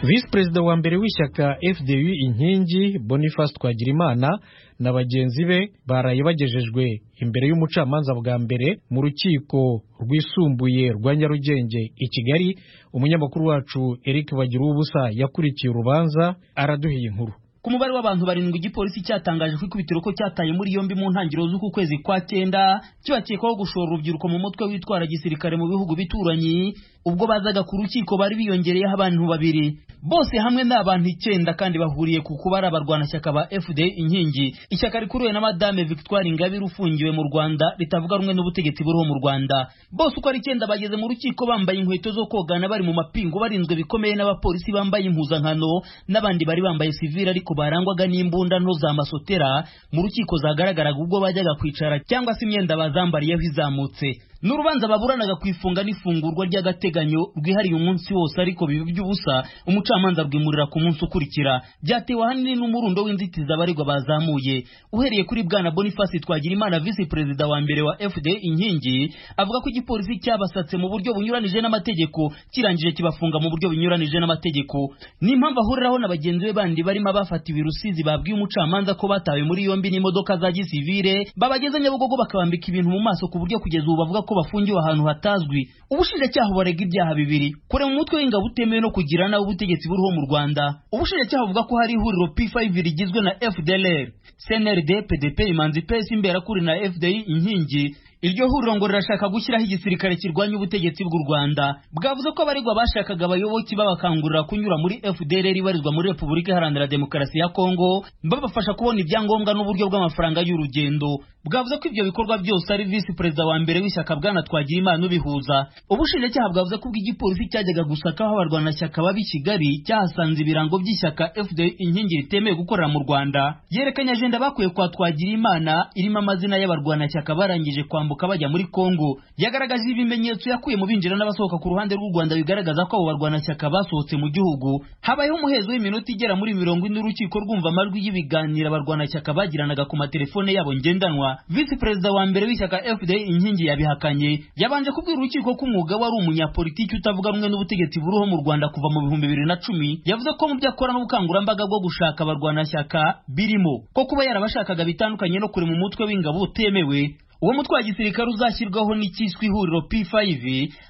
visi perezida wa mbere w'ishyaka fdu inkingi boniface twagirimana na bagenzi be baraye bagejejwe imbere y'umucamanza bwa mbere mu rukiko rwisumbuye rwa nyarugenge i kigali umunyamakuru wacu eric bagiruwubusa yakurikiye urubanza araduhiye inkuru ku mubare w'abantu barindwi igipolisi cyatangaje ko ikubitiro ko cyataye muri yombi mu ntangiriro z'uku kwezi kwa cyenda kibakekwaho gushora urubyiruko mu mutwe witwara gisirikare mu bihugu bituranyi ubwo bazaga ku rukiko bari biyongereyeho abantu babiri bose hamwe ni abantu icyenda kandi bahuriye ku kuba ari abarwanashyaka ba fda inkingi ishyaka rikuriwe na madame victoire ingabire ufungiwe mu rwanda ritavuga rumwe n'ubutegetsi buriho mu rwanda bose uko ari icyenda bageze mu rukiko bambaye inkweto zo kogana bari mu mapingu barinzwe bikomeye n'abapolisi bambaye impuzankano n'abandi bari bambaye sivire ariko barangwaga n'imbunda nto za masotera mu rukiko zagaragaraga ubwo bajyaga kwicara cyangwa se imyenda bazambariyeho izamutse ni urubanza baburanaga ku ifunga n'ifungurwa ry'agateganyo rwihariye umunsi wose ariko biba by'ubusa umucamanza rwimurira ku munsi ukurikira byatewe ahanini n'umurundo w'inzitizi abaregwa bazamuye uhereye kuri bwana boniface twagirimana visi perezida wa mbere wa fda inkingi avuga ko igipolisi cyabasatse mu buryo bunyuranije n'amategeko kirangije kibafunga mu buryo bunyuranije n'amategeko ni impamvu ahuriraho na bagenzi be bandi barimo abafatiwe rusizi babwiye umucamanza ko batawe muri yombi n'imodoka za gisivire babageze nyabugogo bakabambika ibintu mu maso ku buryo kugeza ubu bavuga ko bafungiwe ahantu hatazwi ubushinjacyaha bubarega ibyaha bibiri kurema umutwe w'ingabo utemewe no kugira nawe ubutegetsi buriho mu rwanda ubushinjacyaha buvuga ko hari ihuriro p5 rigizwe na fdlr cnrd pdp imanzi ps imberakuri na fdi inkingi iryo huriro ngo rirashaka gushyiraho igisirikare kirwanya ubutegetsi bw'u rwanda bwavuze ko abaregwa bashakaga abayoboke babakangurira kunyura muri fdr ibarizwa muri repubulika iharanira demokarasi ya kongo babafasha kubona ibyangombwa n'uburyo bw'amafaranga y'urugendo bwavuze ko ibyo bikorwa byose ari visi perezida wa mbere w'ishyaka bwana twagirimana ubihuza ubushinjacyaha bwavuze ko ubw'igipolisi cyajyaga gusaka aho abarwanashyaka baba i kigali cyahasanze ibirango by'ishyaka fdr inkingi ritemewe gukorera mu rwanda yerekanye ajenda bakuye kwa twagirimana irimo amazina y'abarwanashyaka barangije kwamba kwambuka bajya muri Kongo yagaragaje ibimenyetso yakuye mu binjira n'abasohoka ku ruhande rw'u Rwanda bigaragaza ko abo barwanashyaka basohotse mu gihugu habayeho umuhezo w'iminota igera muri mirongo ine urukiko rwumva amajwi y'ibiganiro abarwanashyaka bagiranaga ku matelefone yabo ngendanwa visi perezida wa mbere w'ishyaka fda inkingi yabihakanye yabanje kubwira urukiko ko umwuga wari umunyapolitiki utavuga rumwe n'ubutegetsi buriho mu Rwanda kuva mu bihumbi bibiri na cumi yavuze ko mu byo akora n'ubukangurambaga bwo gushaka abarwanashyaka birimo ko kuba yarabashakaga bitandukanye no kurema umutwe w'ingabo utemewe uwo mutwe wa gisirikare uzashyirwaho n'icyiswe ihuriro P5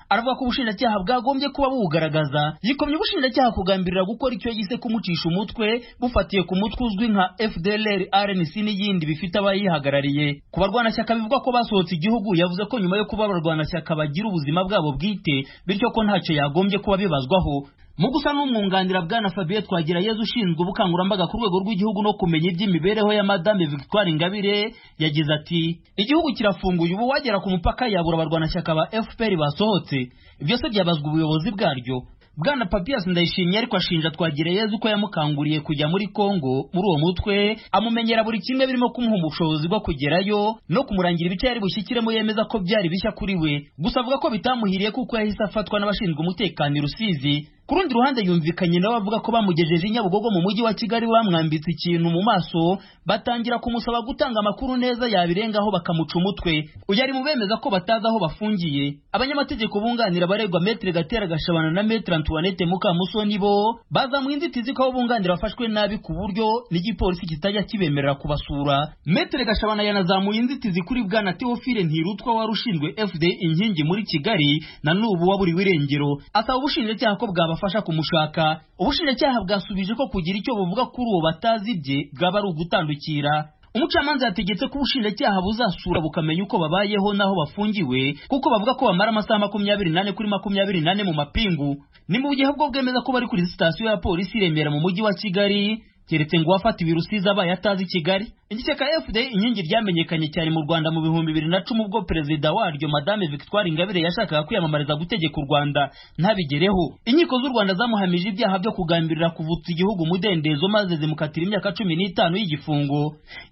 aravuga ko ubushinjacyaha bwagombye kuba buwugaragaza yikomye ubushinjacyaha kugambirira gukora icyo yise kumucisha umutwe bufatiye ku mutwe uzwi nka FDLR RNC n'iyindi bifite abayihagarariye ku barwanashyaka bivuga ko basohotse igihugu yavuze ko nyuma yo kuba abarwanashyaka bagira ubuzima bwabo bwite bityo ko ntacyo yagombye kuba bibazwaho mu gusa n'umwunganira bwana Fabien Twagira Yezu ushinzwe ubukangurambaga ku rwego rw'igihugu no kumenya iby'imibereho ya Madame Victoire Ingabire yagize ati igihugu kirafunguye ubu wagera ku mupaka yabura abarwanashyaka ba FPR basohotse byose byabazwa ubuyobozi bwaryo bwana papias ndayishimye ariko ashinja twagireyezu ko yamukanguriye kujya muri kongo muri uwo mutwe amumenyera buri kimwe birimo kumuha ubushobozi bwo kugerayo no kumurangira ibice yari bushyikiremo yemeza ko byari bishya kuri we gusa avuga ko bitamuhiriye kuko yahise afatwa n'abashinzwe umutekano i rusizi ku rundi ruhande yumvikanye nabo bavuga ko bamugejeje i nyabugogo mu mujyi wa kigali bamwambitse ikintu mu maso batangira kumusaba gutanga amakuru neza yabirengaho bakamuca umutwe uyu ari mu bemeza ko batazi aho bafungiye abanyamategeko bunganira abaregwa metere gatera gashabana na metere antoinette mukamusoni bo bazamuye inzitizi ko abo bunganira bafashwe nabi ku buryo n'igipolisi kitajya kibemerera kubasura metere gashabana yanazamuye inzitizi kuri bwana teofile ntirutwa wari ushinzwe fd inkingi muri kigali na n'ubu waburiwe irengero asaba ubushinjacyaha ko bwaba bwabafasha kumushaka ubushinjacyaha bwasubije ko kugira icyo buvuga kuri uwo batazi bye bwaba ari ugutandukira umucamanza yategetse ko ubushinjacyaha buzasura bukamenya uko babayeho n'aho bafungiwe kuko bavuga ko bamara amasaha makumyabiri n'ane kuri makumyabiri n'ane mu mapingu ni mu gihe bwo bwemeza ko bari kuri sitasiyo ya polisi iremera mu mujyi wa kigali keretse ngo uwafatiwe rusizi abaye atazi kigali igice ka fda inkingi ryamenyekanye cyane mu rwanda mu bihumbi bibiri na cumi ubwo perezida waryo madame victoire ingabire yashakaga kwiyamamariza gutegeka u rwanda ntabigereho inkiko z'u rwanda zamuhamije ibyaha byo kugambirira kuvutsa igihugu umudendezo maze zimukatira imyaka cumi n'itanu y'igifungo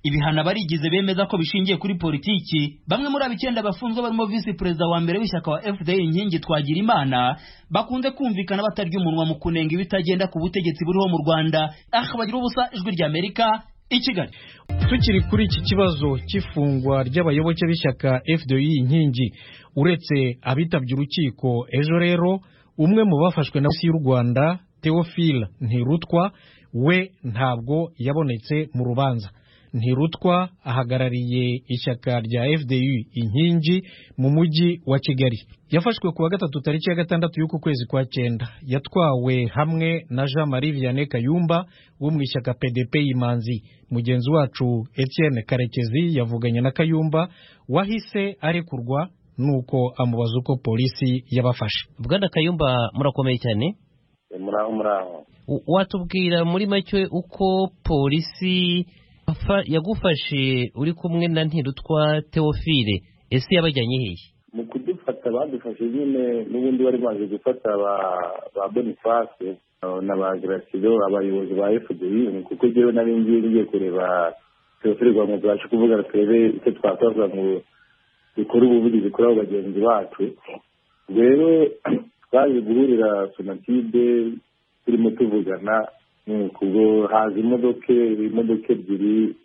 ibihano abarigize bemeza ko bishingiye kuri politiki bamwe muri abo icyenda bafunzwe barimo visi perezida wa mbere w'ishyaka wa fda inkingi twagira imana bakunze kumvikana batarya umunwa mu kunenga ibitagenda ku butegetsi buriho mu rwanda aha bagira ubusa ijwi ry'amerika i kigali tukiri kuri iki kibazo cy'ifungwa ry'abayoboke b'ishyaka fdi inkingi uretse abitabye urukiko ejo rero umwe mu bafashwe na polisi y'u rwanda teofile ntirutwa we ntabwo yabonetse mu rubanza ntirutwa ahagarariye ishyaka rya fdu inkingi mu mujyi wa kigali yafashwe ku wa gatatu tariki ya gatandatu y'uku kwezi kwa cyenda yatwawe hamwe na jean marie vianney kayumba wo mu ishyaka pdp imanzi mugenzi wacu etienne karekezi yavuganye na kayumba wahise arekurwa nuko amubaza uko polisi yabafashe bwana kayumba murakomeye cyane muraho muraho W- watubwira muri make uko polisi yafa- yagufashe uri kumwe na ntirutwa teofile ese yabajyanye hehe mu kudufata badufashe nyine n'ubundi bari baje gufata ba- ba bonifase eh, na ba gerasido abayobozi ba fdi kuko njyewe nari ngiye ngiye kureba teofile kugira ngo tubashe kuvugana turebe icyo twakora kugira ngo dukore ubuvugizi kuri abo bagenzi bacu rero twaje guhurira sonatide turimo tuvugana nuko ubwo haza imodoka imodoka ebyiri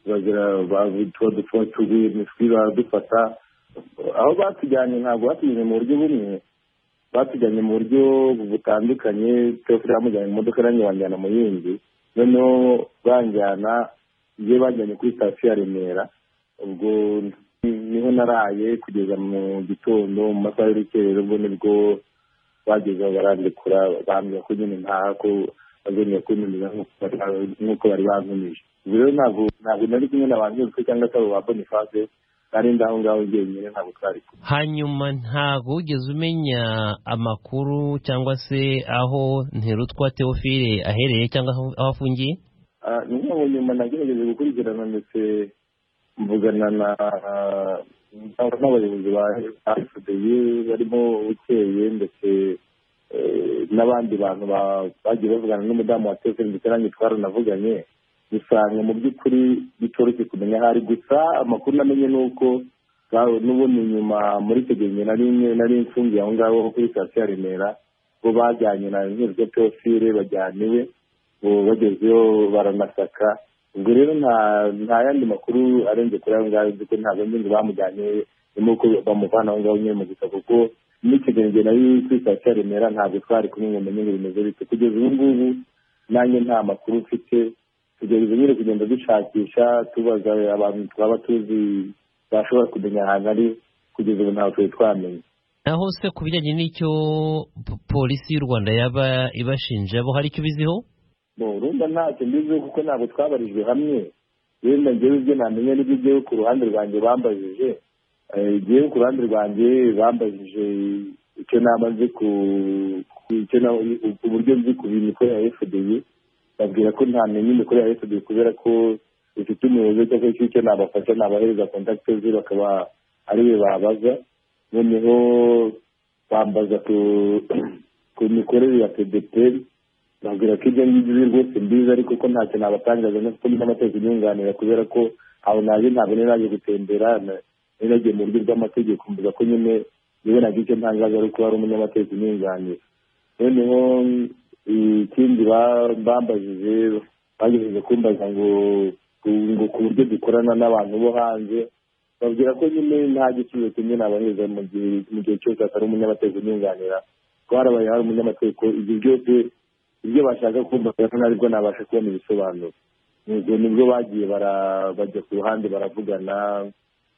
bagira tuba dutuba tuguye imitwe baradufata aho batujyanye ntabwo batujyanye mu buryo bumwe batujyanye mu buryo butandukanye twese bamujyanye mu modoka nanjye banjyana mu yindi noneho banjyana iyo banjyanye kuri sitasiyo ya remera ubwo niho naraye kugeza mu gitondo mu masaha y'urukerero ubwo nibwo bageze aho barandikura bambwira ko nyine ntaha ko bazongera kunyumiza nk'uko bari- nk'uko bari bantumije ubwo rero ntabwo ntabwo nari kumwe na ba nyirutwe cyangwa se abo ba boniface nari ndi aho ngaho njyenyine ntabwo twari kumwe hanyuma ntabwo wigeze umenya amakuru cyangwa se aho ntirutwa teofile ahereye cyangwa aho aho afungiye Ah, ni nk'aho nyuma nagerageje gukurikirana ndetse mvugana na ah, n'abayobozi ba fdi barimo bukeye ndetse eh, n'abandi bantu ba- bagiye bavugana n'umudamu wa tefe ndetse nanjye twaranavuganye usanga mu by'ukuri bitoroshye kumenya ahari gusa amakuru namenye ni uko ba- n'ubundi nyuma muri icyo gihe njye nari nari mfungiye aho ngaho kuri sitasiyo ya remera bo bajyanye na nyirwa teofile bajyana iwe ubu bagezeyo baranasaka ubwo rero nta nta yandi makuru arenze kuri ayo ngayo kuko ntabwo nzi ngo bamujyanye ni uko bamuvana aho ngaho nyine mu gusa kuko n'ikigenzi nari kuri sitasiyo ya remera ntabwo twari kumwe ngo menye ngo bimeze bite kugeza ubu ngubu nanjye nta makuru mfite tugerageza nyine kugenda dushakisha tubaza abantu twaba tuzi bashobora kumenya ahantu ari kugeza ubu ntabwo twari twamenya naho se ku bijyanye n'icyo p- polisi y'u rwanda yaba ibashinja bo hari icyo ubiziho Bo, urumva ntacyo mbiziho kuko ntabwo twabarijwe hamwe wenda ngewe ibyo namenya n'ibyo ngewe ku ruhande rwanjye bambajije Eh, ngewe ku ruhande rwanjye bambajije icyo naba nzi ku ku icyo na- ku buryo nzi ku mikoro ya fdi babwira ko ntamenye imikoro ya fdi kubera ko ifite umuyobozi cyangwa se icyo nabafasha nabahereza kontakite ze bakaba ariwe babaza noneho bambaza ku ku mikorere ya pdpr babwira ko ibyo ngibyo uzi rwose mbizi ariko ko ntacyo nabatangaza no kuko n'amategeko inyunganira kubera ko aho naje ntabwo nari naje gutembera na- nari nagiye mu buryo bw'amategeko mvuga ko nyine yewe nagira icyo ntangaza ari kuba ari umunyamategeko unyunganira noneho mm, ikindi ba- bambajije bagerageje kumbaza ngo ngo ku buryo dukorana n'abantu bo hanze babwira ko nyine nta giciro kimwe nabaheza mu gihe mu gihe cyose atari umunyamategeko unyunganira ko harabaye hari umunyamategeko ibyo byose ibyo bashaka kumva rero ntabwo nabasha kubona ibisobanuro ubwo nibwo bagiye bara- bajya ku ruhande baravugana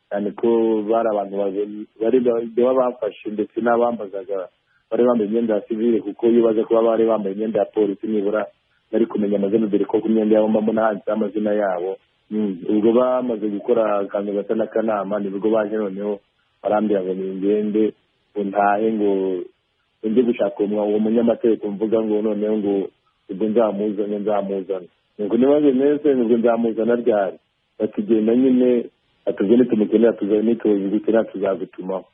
cyane ko bari abantu babiri bari baba bafashe ndetse n'abambazaga bari bambaye imyenda ya sivile kuko iyo baza kuba bari bambaye imyenda ya polisi nibura bari kumenya amazina dore ko ku myenda yabo mbona handitseho amazina yabo Mm, ubwo bamaze gukora akantu gasa n'akanama nibwo baje noneho barambwira ngo ningende ngo ntahe ngo njye gushaka uwo mu- uwo munyamategeko mvuga ngo noneho ngo ubwo nzamuzane nzamuzane ubwo nibaze neza ubwo nzamuzana ryari batugenda nyine atubwo nitumukenera tuzaba nitubuze gukira tuzagutuma